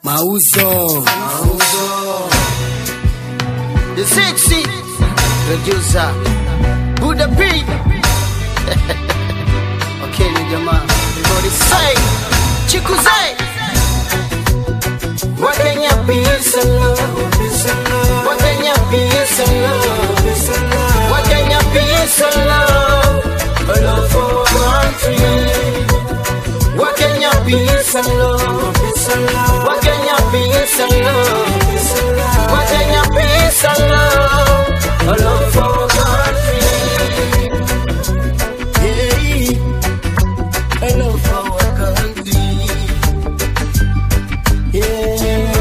Mauzo. The sexy producer Buddha P. okay, ni jamaa Body say Chikuze Wakenya peace and love Wakenya peace and love Wakenya peace and love A love for our country Wakenya peace and love Wakenya peace and love Wakenya peace and love A love for our country Yeah, a love for our country Yeah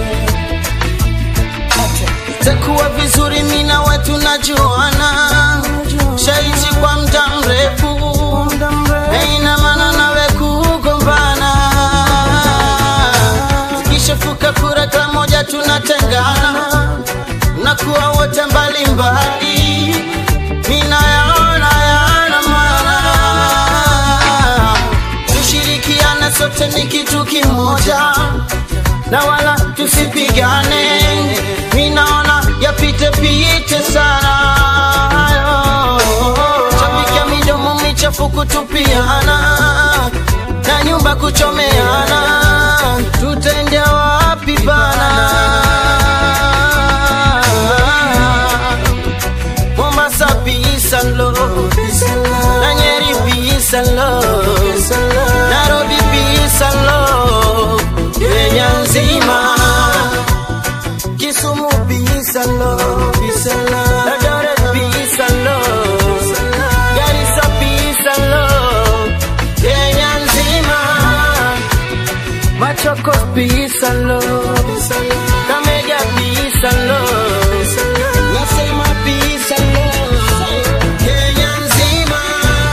Itakuwa vizuri mimi na wewe tunajuana Shaishi kwa muda mrefu Haina maana nawe kugombana Zikishafuka kura pamoja tunatengana na kuwa wote mbalimbali ninayaona yana maana tushirikiane sote ni kitu kimoja na wala tusipigane minaona yapite pite sana chapikia midomo michafu kutupiana na nyumba kuchomeana tutendea wapi bana Mombasa peace and love na Nyeri peace and love Nairobi peace and love Kenya nzima Kisumu peace and love Eldoret peace and love Garissa peace and love Kenya nzima Machokos peace and love Kamega peace and love Nasema peace and love Kenya nzima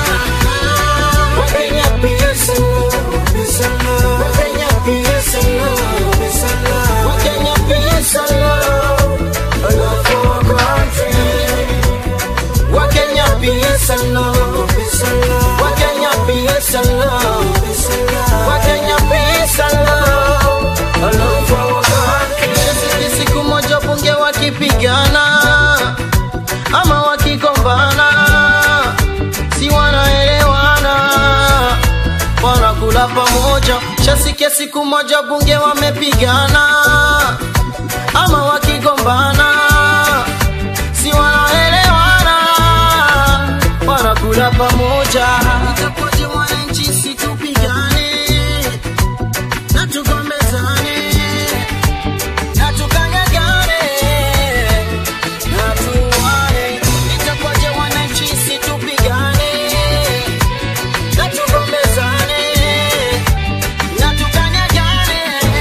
Wakenya peace and love Wakenya peace and love Wakenya peace and love A love for our country Wakenya peace and love Wakenya peace and love Wakenya peace and love A love for our country Sisi siku moja bunge wakipigana ama wakigombana si wanaelewana wanakula pamoja shasikia siku moja bunge wamepigana ama wakigombana si wanaelewana wanakula pamoja itakuwaje wananchi situpigane na tugombezane na tukanyagane na tuwane itakuwaje wananchi situpigane na tugombezane na tukanyagane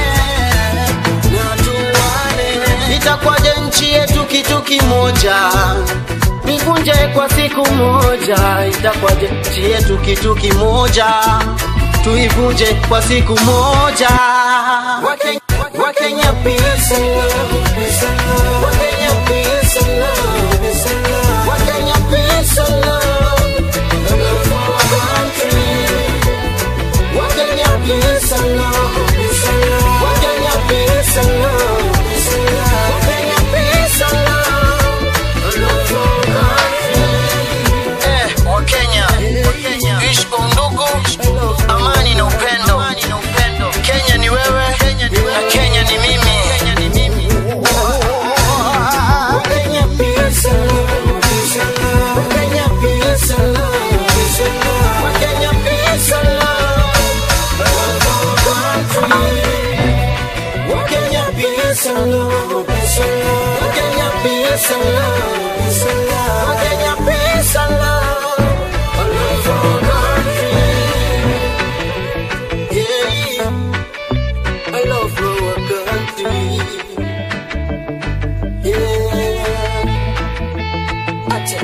na tuwane itakuwaje nchi yetu kitu kimoja nivunje kwa siku moja itakuwaje nchi yetu kitu kimoja tuivunje kwa siku moja Wakenya, Wakenya peace and love Wakenya peace and love Wakenya peace and love Love for our country Wakenya peace and love Wakenya peace and love Wakenya peace and love Love for our country Eh, Wakenya, Wakenya, ishi kwa undugu, amani na upendo. Kenya ni wewe na Kenya ni mimi. Wakenya peace and love. Wakenya peace and love. Wakenya peace and love. Love for our country. Wakenya peace and love. Wakenya peace and love. Wakenya peace and love. Love for our country. Yeah. I love our country. Yeah. Acha.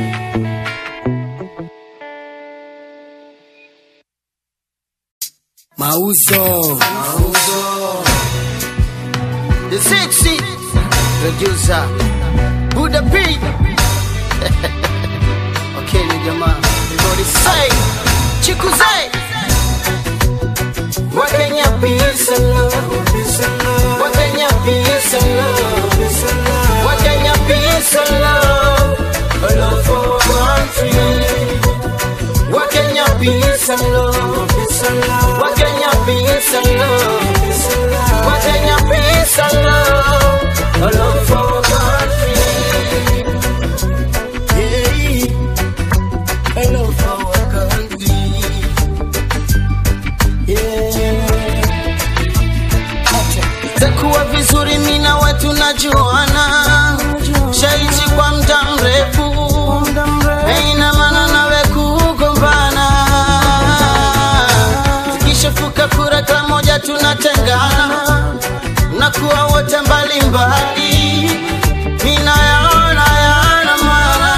Mauzo. The sexy producer Buddha P. okay, ni jamaa Body say Chikuze Wakenya peace and love Wakenya itakuwa vizuri mina wetu najuana shaishi kwa mda mrefu haina maana nawe kugombana tukishafuka kura kila moja tunatengana nakuwa wote mbalimbali minayaona yana maana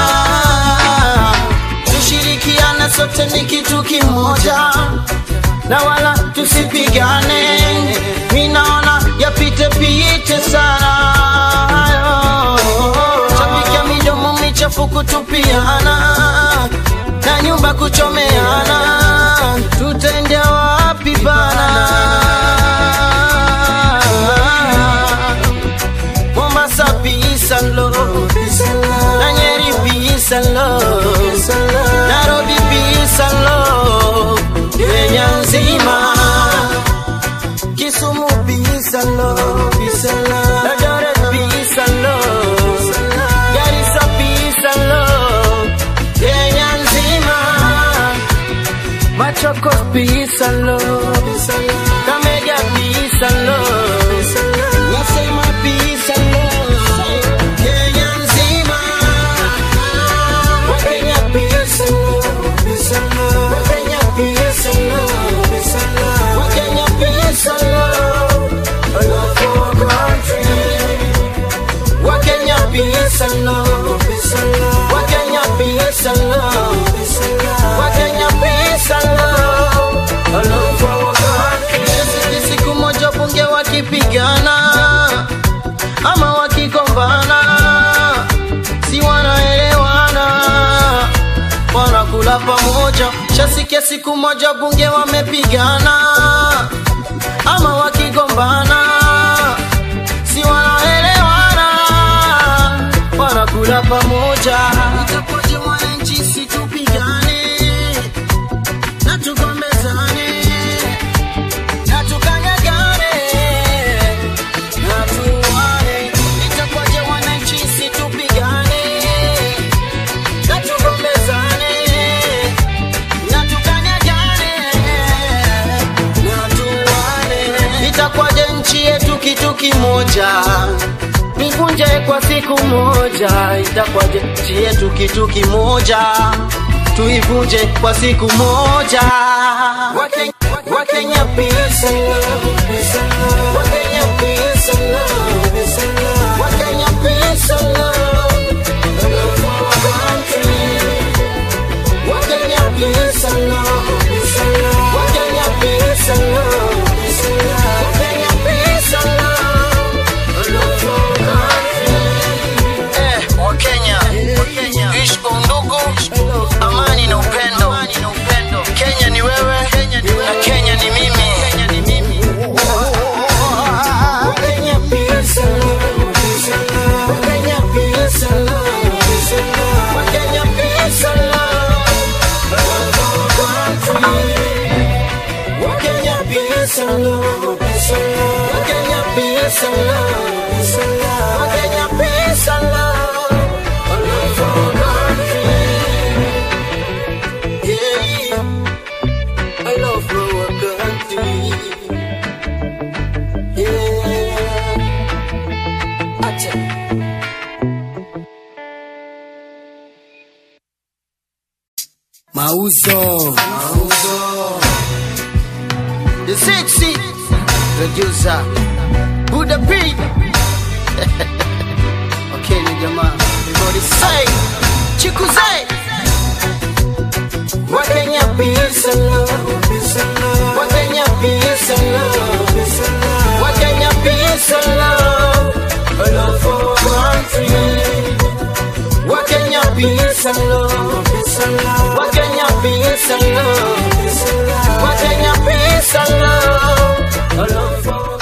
tushirikiane sote ni kitu kimoja na wala tusipigane minaona yapite pite sana shapikia midomo michafu kutupiana na nyumba kuchomeana tutendea wapi bana Mombasa peace and love na Nyeri peace and love Nairobi peace and love Kenya nzima Kisumu peace and love Eldoret peace and love Garissa peace and love Kenya nzima Machokos peace and love Kameja peace and love Nasema peace and love Kenya nzima Wakenya peace and love Wakenya peace and love Wakenya peace and love I love for our country Wakenya peace and love Wakenya peace and love Wakenya peace and love I love for our country Sisi siku moja bunge wakipigana ama wakigombana si wanaelewana wanakula pamoja shasikia siku moja bunge wamepigana ama wakigombana si wanaelewana wanakula pamoja itakuwaje wananchi situpigane na tugombezane na tukanyagane na tuwane itakuwaje wananchi situpigane na tugombezane na tukanyagane na tuwane itakuwaje nchi yetu kitu kimoja nivunje kwa siku moja itakuwaje nchi yetu kitu kimoja tuivunje kwa siku moja Wakenya, Wakenya peace and love Wakenya peace and love Wakenya peace and love Love for our country Wakenya peace and love Wakenya peace and love Wakenya peace and love Love for our country Eh, Wakenya Ishi kwa undugu amani na upendo Kenya ni wewe na Kenya ni mimi Wakenya peace and love Wakenya peace and love Wakenya peace and love Love for our country Wakenya peace and love Wakenya peace and love Wakenya peace and love Love for our country Yeah I love our country Yeah Acha Mauzo. The sexy producer Buddha P Okay ni jamaa Everybody say Chikuze Wakenya peace and love Wakenya peace and love Wakenya peace and love A love for our country Wakenya peace and love Wakenya peace and love Wakenya peace and love A love for